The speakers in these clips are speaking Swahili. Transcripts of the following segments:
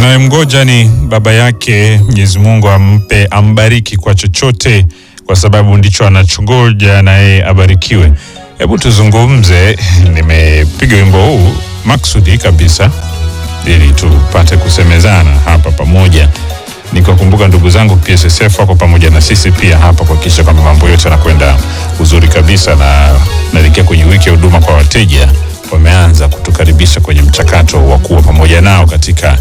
Tunayemgoja ni baba yake. Mwenyezi Mungu ampe, ambariki kwa chochote, kwa sababu ndicho anachongoja na yeye abarikiwe. Hebu tuzungumze. Nimepiga wimbo huu maksudi kabisa ili tupate kusemezana hapa pamoja, nikiwakumbuka ndugu zangu PSSF wako pamoja na sisi pia hapa kuhakikisha kwamba mambo yote yanakwenda uzuri kabisa, na naelekea kwenye wiki ya huduma kwa wateja. Wameanza kutukaribisha kwenye mchakato wa kuwa pamoja nao katika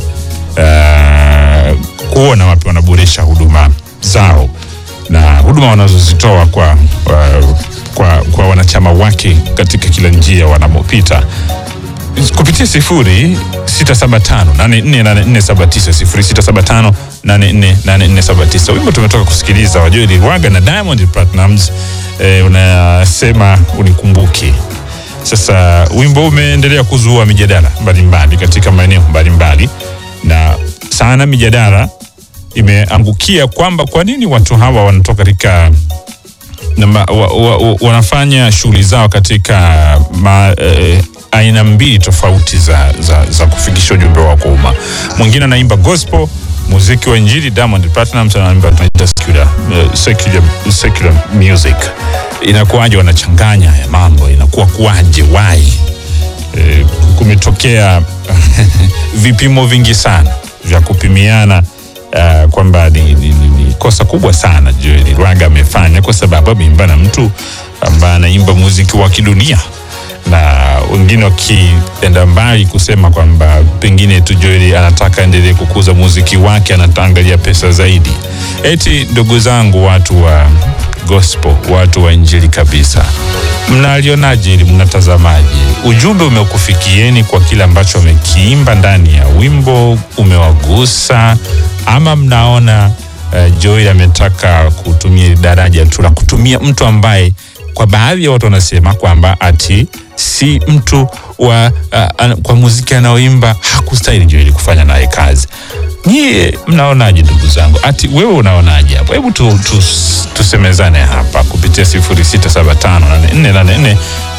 uh, kuona wapi wanaboresha huduma zao na huduma wanazozitoa kwa, uh, kwa, kwa wanachama wake katika kila njia wanamopita kupitia sifuri sita saba tano nane nne nane nne saba tisa sifuri sita saba tano nane nne nane nne saba tisa. Wimbo tumetoka kusikiliza wa Joel Lwaga na Diamond Platnumz eh, unasema unikumbuke. Sasa wimbo umeendelea kuzua mijadala mbalimbali katika maeneo mbalimbali, na sana mijadala imeangukia kwamba kwa nini watu hawa wanatoka katika na, wa, wa, wa, wanafanya shughuli zao katika ma, eh, aina mbili tofauti za, za, za kufikisha ujumbe wao kwa umma. Mwingine anaimba gospel, muziki wa Injili. Diamond Platnumz anaimba tunaita secular, uh, secular, secular music. Inakuwaje wanachanganya haya mambo? Inakuwa kuwaje? Why? Eh, kumetokea vipimo vingi sana vya kupimiana uh, kwamba ni, ni, ni, ni kosa kubwa sana Joel Lwaga amefanya kwa sababu ameimba na mtu ambaye anaimba muziki wa kidunia na wengine wakienda mbali kusema kwamba pengine tu Joel anataka endelee kukuza muziki wake, anataangalia pesa zaidi. Eti ndugu zangu, watu wa gospel, watu wa injili kabisa, mnalionaje ili mnatazamaje? Ujumbe umekufikieni kwa kile ambacho amekiimba ndani ya wimbo, umewagusa ama mnaona uh, Joel ametaka kutumia daraja tu la kutumia mtu ambaye kwa baadhi ya watu wanasema kwamba ati si mtu wa uh, kwa muziki anaoimba hakustahili Joel kufanya naye kazi. Nyie mnaonaje ndugu zangu? Ati wewe unaonaje hapo? Hebu tu, tu, tusemezane hapa kupitia 0675848479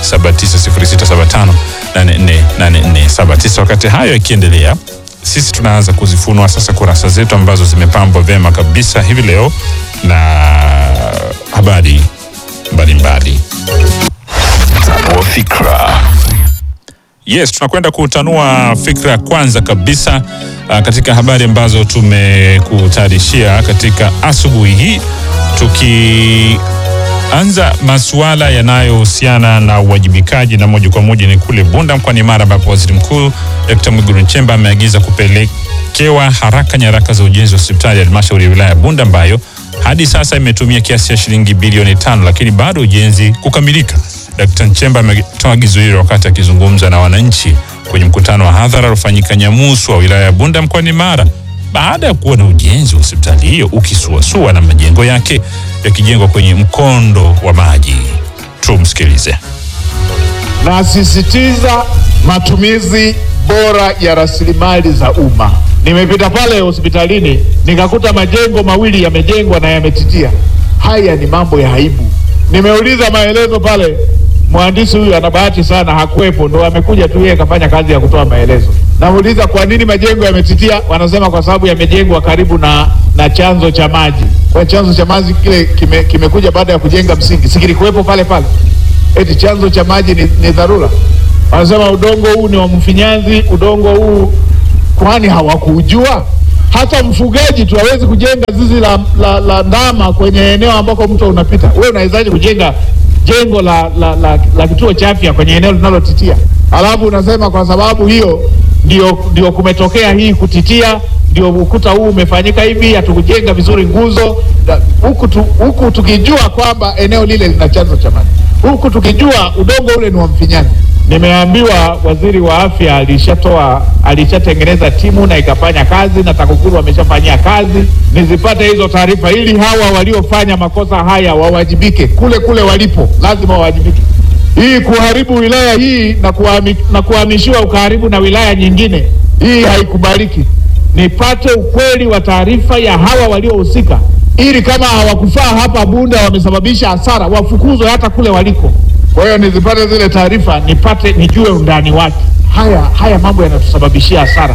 0675848479. Wakati hayo yakiendelea, sisi tunaanza kuzifunua sasa kurasa zetu ambazo zimepambwa vyema kabisa hivi leo na habari mbalimbali. Tanua fikra. Yes, tunakwenda kutanua fikra ya kwanza kabisa uh, katika habari ambazo tumekutayarishia katika asubuhi hii, tukianza masuala yanayohusiana na uwajibikaji, na moja kwa moja ni kule Bunda mkoani Mara, ambapo waziri mkuu Dkt. Mwigulu Nchemba ameagiza kupelekewa haraka nyaraka za ujenzi wa hospitali ya halmashauri ya wilaya ya Bunda ambayo hadi sasa imetumia kiasi cha shilingi bilioni tano, lakini bado ujenzi kukamilika. Dkt. Nchemba ametoa agizo hilo wakati akizungumza na wananchi kwenye mkutano wa hadhara uliofanyika Nyamuswa, wilaya ya Bunda mkoani Mara, baada ya kuona ujenzi wa hospitali hiyo ukisuasua na majengo yake yakijengwa kwenye mkondo wa maji. Tumsikilize. Nasisitiza matumizi bora ya rasilimali za umma. Nimepita pale hospitalini nikakuta majengo mawili yamejengwa na yametitia. Haya ni mambo ya aibu. Nimeuliza maelezo pale, mhandisi huyu ana bahati sana, hakuwepo, ndo amekuja tu yeye kafanya kazi ya kutoa maelezo. Namuuliza kwa nini majengo yametitia, wanasema kwa sababu yamejengwa karibu na, na chanzo cha maji. Kwa chanzo cha maji kile kime, kimekuja baada ya kujenga msingi, sikilikuwepo pale pale, eti chanzo cha maji ni, ni dharura. Wanasema udongo huu ni wa mfinyanzi, udongo huu kwani hawakujua? Hata mfugaji tu hawezi kujenga zizi la, la, la ndama kwenye eneo ambako mto unapita. Wewe unawezaje kujenga jengo la, la, la, la kituo cha afya kwenye eneo linalotitia? Alafu unasema kwa sababu hiyo ndio, ndio kumetokea hii kutitia, ndio ukuta huu umefanyika hivi, hatukujenga vizuri nguzo huku tu, huku tukijua kwamba eneo lile lina chanzo cha maji, huku tukijua udongo ule ni wa mfinyanzi. Nimeambiwa waziri wa afya alishatoa alishatengeneza timu na ikafanya kazi na TAKUKURU wameshafanyia kazi. Nizipate hizo taarifa ili hawa waliofanya makosa haya wawajibike kule kule walipo, lazima wawajibike. Hii kuharibu wilaya hii na, kuhami, na kuhamishiwa ukaharibu na wilaya nyingine, hii haikubaliki. Nipate ukweli wa taarifa ya hawa waliohusika, ili kama hawakufaa hapa Bunda wamesababisha hasara, wafukuzwe hata kule waliko. Kwa hiyo nizipate zile taarifa nipate nijue undani wake. Haya haya mambo yanatusababishia hasara.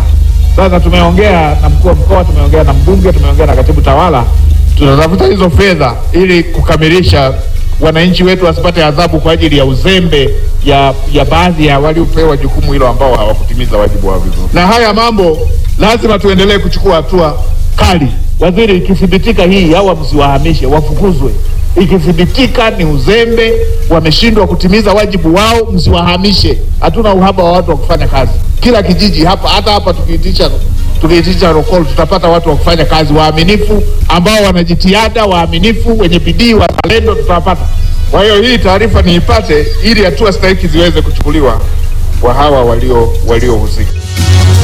Sasa tumeongea na mkuu wa mkoa, tumeongea na mbunge, tumeongea na katibu tawala, tunatafuta hizo fedha ili kukamilisha wananchi wetu wasipate adhabu kwa ajili ya uzembe ya, ya baadhi ya waliopewa jukumu hilo ambao hawakutimiza wajibu wao vizuri. Na haya mambo lazima tuendelee kuchukua hatua kali. Waziri, ikithibitika hii hawa msiwahamishe, wafukuzwe. Ikithibitika ni uzembe, wameshindwa kutimiza wajibu wao, msiwahamishe. Hatuna uhaba wa watu wa kufanya kazi. Kila kijiji hapa, hata hapa tukiitisha tukiitisha rokol tutapata watu wa kufanya kazi waaminifu, ambao wana jitihada, waaminifu, wenye bidii, wazalendo, tutawapata. Kwa hiyo hii taarifa niipate ili hatua stahiki ziweze kuchukuliwa kwa hawa walio waliohusika.